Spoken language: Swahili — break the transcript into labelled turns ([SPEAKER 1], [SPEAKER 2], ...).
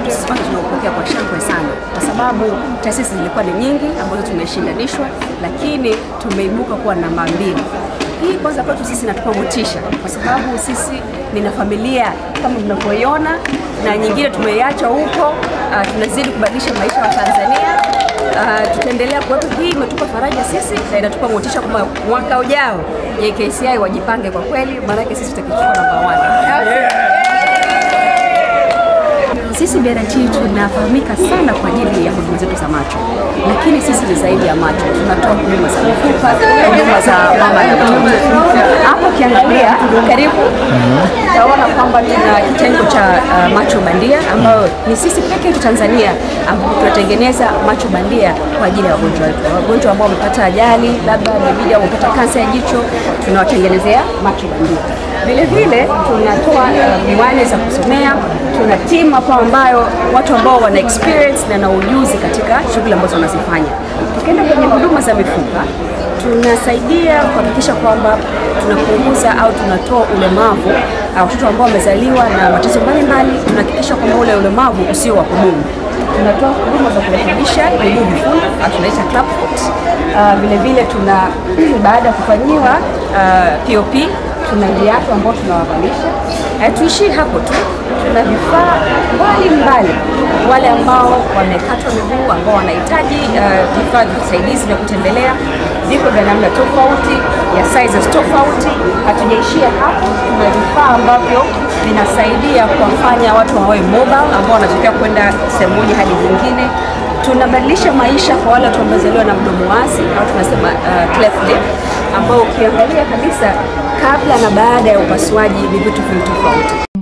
[SPEAKER 1] wetu sisi kwanza tunaupokea kwa shangwe sana, kwa sababu taasisi zilikuwa ni nyingi ambazo tumeshindanishwa, lakini tumeibuka kuwa namba mbili. Hii kwanza kwetu sisi inatupa motisha, kwa sababu sisi nina familia kama mnavyoiona, na nyingine tumeiacha huko. Uh, tunazidi kubadilisha maisha wa Tanzania. Uh, tutaendelea kuwepo. Hii imetupa faraja sisi na inatupa motisha kwamba mwaka ujao JKCI wajipange kwa kweli, maanake sisi tutakichukua namba one. Sisi BRT tunafahamika sana kwa ajili ya huduma zetu za macho, lakini sisi ni zaidi ya macho. Tunatoa huduma za mifupa, huduma za mama na mtoto. Hapo ukiangalia karibu, utaona kwamba tuna kitengo cha uh, macho bandia ambayo ni sisi peke yetu Tanzania ambapo tunatengeneza macho bandia kwa ajili ya wagonjwa wetu, wagonjwa ambao wamepata ajali, labda imebidi au wamepata kansa ya jicho, tunawatengenezea macho bandia. Vile vile tunatoa uh, miwani za kusomea. Tuna timu hapo ambayo watu ambao wana experience na na ujuzi katika shughuli ambazo wanazifanya. Tukienda kwenye huduma za mifupa, tunasaidia kuhakikisha kwamba tunapunguza au tunatoa ulemavu au watoto ambao wamezaliwa na matatizo mbalimbali, tunahakikisha kwamba ule ulemavu usio wa kudumu. Tunatoa huduma za kurekebisha miguu vifundo au tunaita club foot. Uh, vile vile tuna baada ya kufanyiwa uh, POP tuna viatu ambao tunawavalisha. Hatuishii hapo tu, tuna vifaa mbalimbali wale ambao wamekatwa miguu ambao wanahitaji uh, vifaa vya usaidizi vya kutembelea, viko vya namna tofauti ya sizes tofauti. Hatujaishia hapo, tuna vifaa ambavyo vinasaidia kuwafanya watu wawe mobile ambao wanatokea kwenda sehemu moja hadi nyingine. Tunabadilisha maisha kwa wale watu wamezaliwa na mdomo wazi au tunasema uh, cleft lip ambao ukiangalia kabisa kabla na baada ya upasuaji ni vitu viwili tofauti.